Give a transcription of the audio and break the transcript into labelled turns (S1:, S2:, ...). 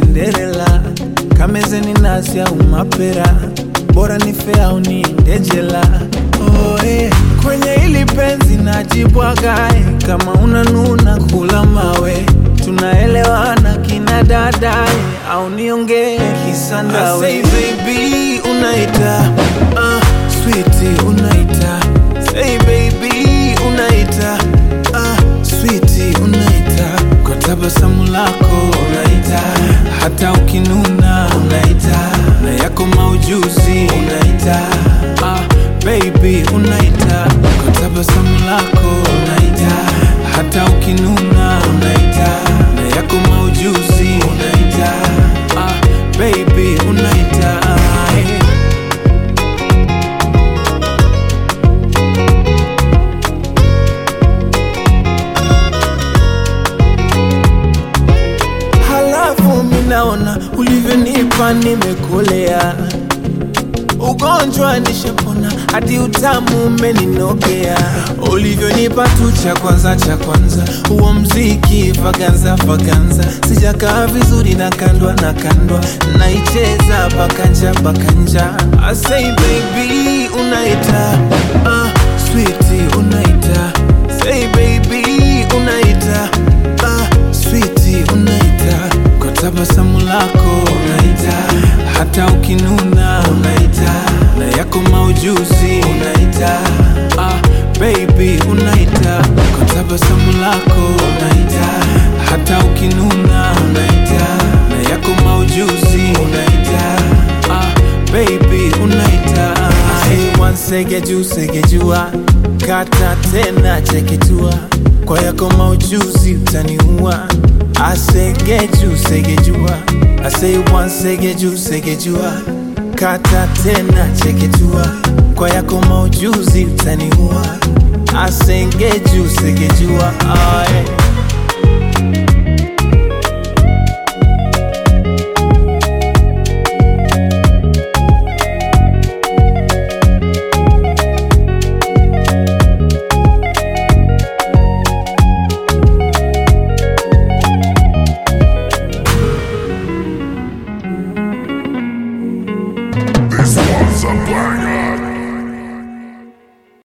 S1: Cinderella, kamezeni nasi au mapera, bora nife au niende jela. Oh, eh, kwenye hili penzi najibwagae, kama unanuna kula mawe, tunaelewana kina dadae, au niongee kisandawe. I say baby unaita, uh, sweetie unaita, say baby unaita, uh, sweetie unaita, kwa tabasamu lako unaita, hata ukinuna unaita, na yako maujuzi unaita, uh, baby unaita, kwa tabasamu lako unaita, hata ukinuna unaita, na yako maujuzi unaita, uh, baby unaita, eh. Halafu minaona ulivyonipa nimekolea, ugonjwa nishapona, hadi utamu umeninogea. Ulivyonipa tu cha kwanza cha kwanza, huo mziki vaganza vaganza, sijakaa vizuri na kandwa na kandwa, naicheza bakanja bakanja. I say baby unaita, uh, sweetie unaita, say baby unaita, uh, sweetie unaita, kwa tabasamu lako unaita, hata ukinuna unaita, na yako maujuzi unaita, ah, baby unaita, kwa tabasamu lako unaita, hata ukinuna unaita, na yako maujuzi unaita, ah, baby unaita, hey, one sege juu sege jua, kata tena cheketua, kwa yako maujuzi utaniua asegeju segejua asei one segeju segejua kata tena cheketua kwa yako maujuzi utaniua asengeju segejua aye